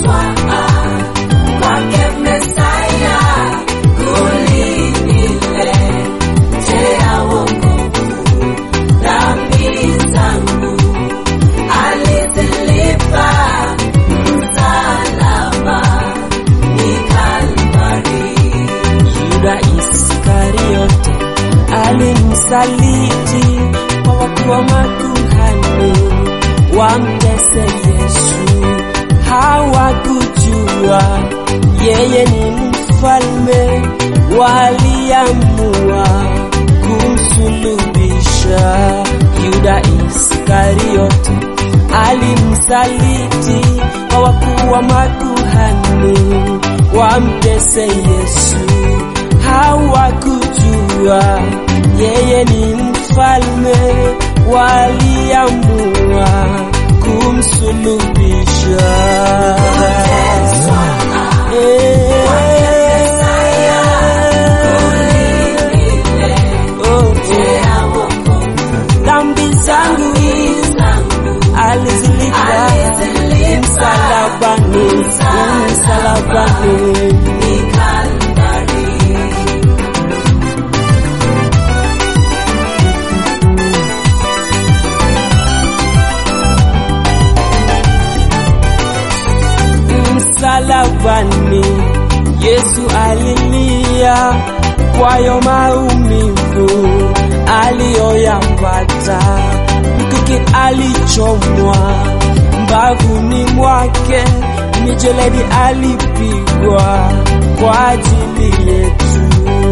kwake Mesaya kuliniletea wokovu. Dhambi zangu alizilipa msalabani Kalvari. Yuda Iskariote alimsaliti kwa wakuu wa makuhani wamtese Yesu. Hawakujua yeye ni mfalme, waliamua kumsulubisha. Yuda Iskariote alimsaliti kwa wakuu wa makuhani wamtese Yesu. Hawakujua yeye ni mfalme, waliamua kumsulubisha. Eh, oh, oh. Dhambi zangu alizilipa msalabani, msalabani. msalabani Yesu alilia kwayo maumivu aliyoyapata, mkuki alichomwa mbavuni mwake, mijeledi alipigwa kwa ajili yetu.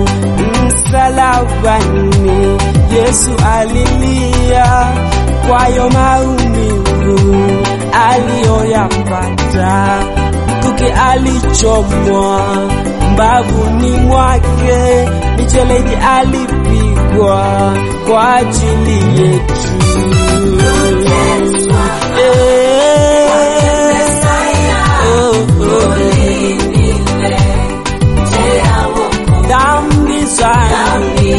Msalabani Yesu alilia kwayo maumivu aliyoyapata mkuki alichomwa mbavuni mwake, mijeledi alipigwa kwa ajili yetu. Eh, oh, oh. Dhambi zangu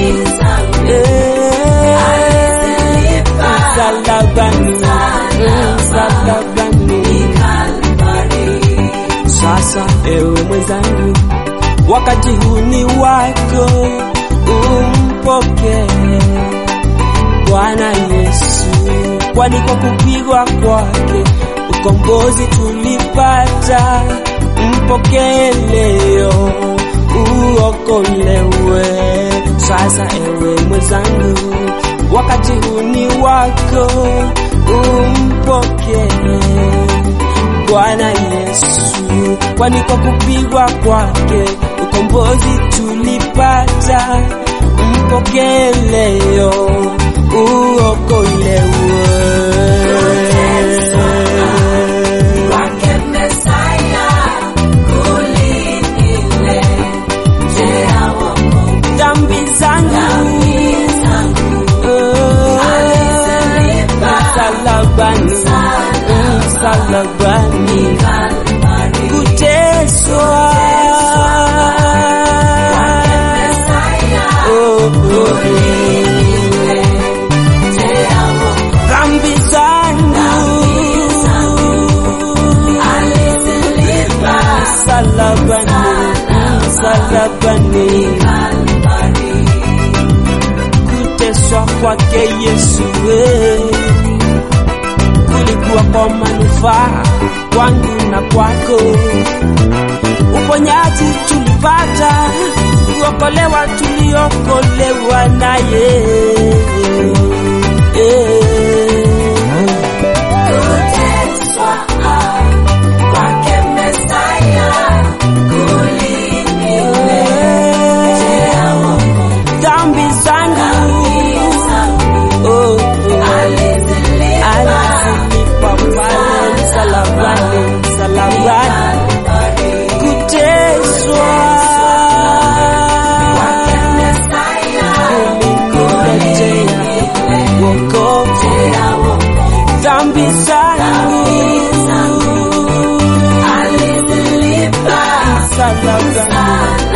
eh, msalabani, msalabani. Sasa ewe mwenzangu, wakati huu ni wako, umpokee Bwana Yesu, kwani kwa kupigwa kwake ukombozi tulipata. Mpokee leo uokolewe. Sasa ewe mwenzangu, wakati huu ni wako, umpokee Bwana Yesu, kwani kwa kupigwa kwake ukombozi tulipata. Mpokee leo uokolewe. Kwake Mesaya kuliniletea wokovu. Dhambi zangu oh, Alizilipa msalabani, msalabani, Kalvari. kuteswa Mesaya oh, oh, kuliniletea wokovu. dhambi zangu Alizilipa msalabani, msalabani, Kalvari. kuteswa kwake Yesu we kulikuwa kwa manufaa kwangu na kwako. Uponyaji tulipata, kuokolewa tuliokolewa naye. Kuteswa kwake Mesaya kuliniletea wokovu. Dhambi zangu oh, oh. Alizilipa alizilipa pale msalabani, msalabani Kalvari. kuteswa kuliniletea wokovu. Dhambi zangu msalabani,